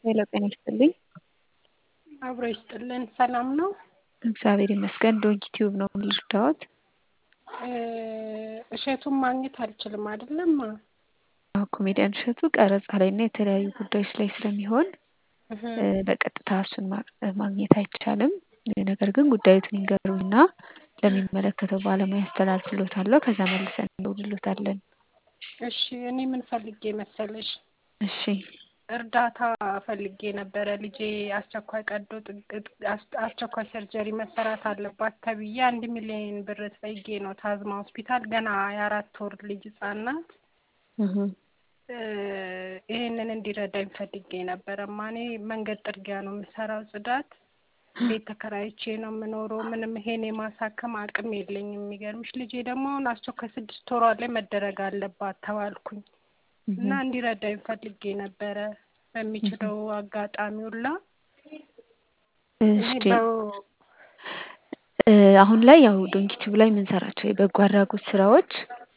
ሄሎ ጤና ይስጥልኝ። አብሮ ይስጥልን። ሰላም ነው? እግዚአብሔር ይመስገን። ዶንኪ ቲዩብ ነው የምልርዳዎት? እሸቱን ማግኘት አልችልም አይደለም? አዎ ኮሜዲያን እሸቱ ቀረጻ ላይ እና የተለያዩ ጉዳዮች ላይ ስለሚሆን በቀጥታ እሱን ማግኘት አይቻልም። ነገር ግን ጉዳዩትን ይንገሩኝና ለሚመለከተው ባለሙያ ያስተላልፍሎታለሁ። ከዛ መልሰን እንደውልሎታለን። እሺ እኔ ምን ፈልጌ መሰለሽ? እሺ እርዳታ ፈልጌ ነበረ። ልጄ አስቸኳይ ቀዶ አስቸኳይ ሰርጀሪ መሰራት አለባት ተብዬ አንድ ሚሊዮን ብር ጠይቄ ነው ታዝማ ሆስፒታል። ገና የአራት ወር ልጅ ህጻን ናት። ይሄንን እንዲረዳኝ ፈልጌ ነበረማ። እኔ መንገድ ጥርጊያ ነው የምሰራው፣ ጽዳት ቤት ተከራይቼ ነው የምኖረው። ምንም ይሄን የማሳከም አቅም የለኝም። የሚገርምሽ ልጄ ደግሞ አሁን አስቸኳይ ስድስት ወሯ ላይ መደረግ አለባት ተባልኩኝ እና እንዲረዳኝ ፈልጌ ነበረ በሚችለው አጋጣሚ ሁላ። እሺ አሁን ላይ ያው ዶንኪቲዩብ ላይ የምንሰራቸው የበጎ አድራጎት ስራዎች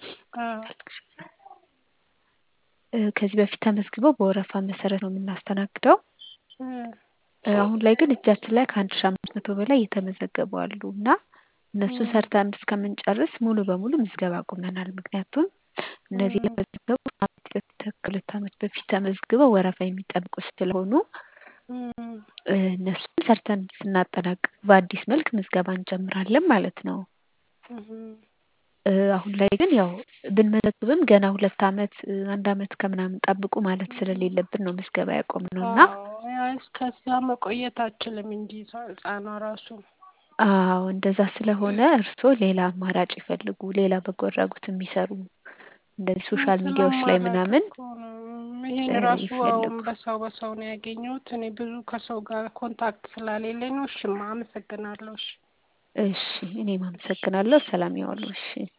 ከዚህ በፊት ተመዝግበው በወረፋ መሰረት ነው የምናስተናግደው። አሁን ላይ ግን እጃችን ላይ ከአንድ ሺ አምስት መቶ በላይ የተመዘገቡ አሉ እና እነሱ ሰርተን እስከምንጨርስ ሙሉ በሙሉ ምዝገባ አቁመናል። ምክንያቱም እነዚህ የተመዘገቡ ከሁለት ዓመት በፊት ተመዝግበው ወረፋ የሚጠብቁ ስለሆኑ እነሱን ሰርተን ስናጠናቅቅ በአዲስ መልክ ምዝገባ እንጀምራለን ማለት ነው። አሁን ላይ ግን ያው ብንመዘግብም ገና ሁለት ዓመት አንድ ዓመት ከምናምን ጠብቁ ማለት ስለሌለብን ነው ምዝገባ ያቆምነው እና እስከዛ መቆየት አችልም እንጂ ህጻኗ ራሱ አዎ እንደዛ ስለሆነ እርስዎ ሌላ አማራጭ ይፈልጉ። ሌላ በጎ አድራጎት የሚሰሩ እንደዚህ ሶሻል ሚዲያዎች ላይ ምናምን ይሄን ራሱ አሁን በሰው በሰው ነው ያገኘሁት። እኔ ብዙ ከሰው ጋር ኮንታክት ስላሌለኝ ነው። እሺማ አመሰግናለሁ። እሺ እሺ እኔም አመሰግናለሁ። ሰላም ያዋሉ። እሺ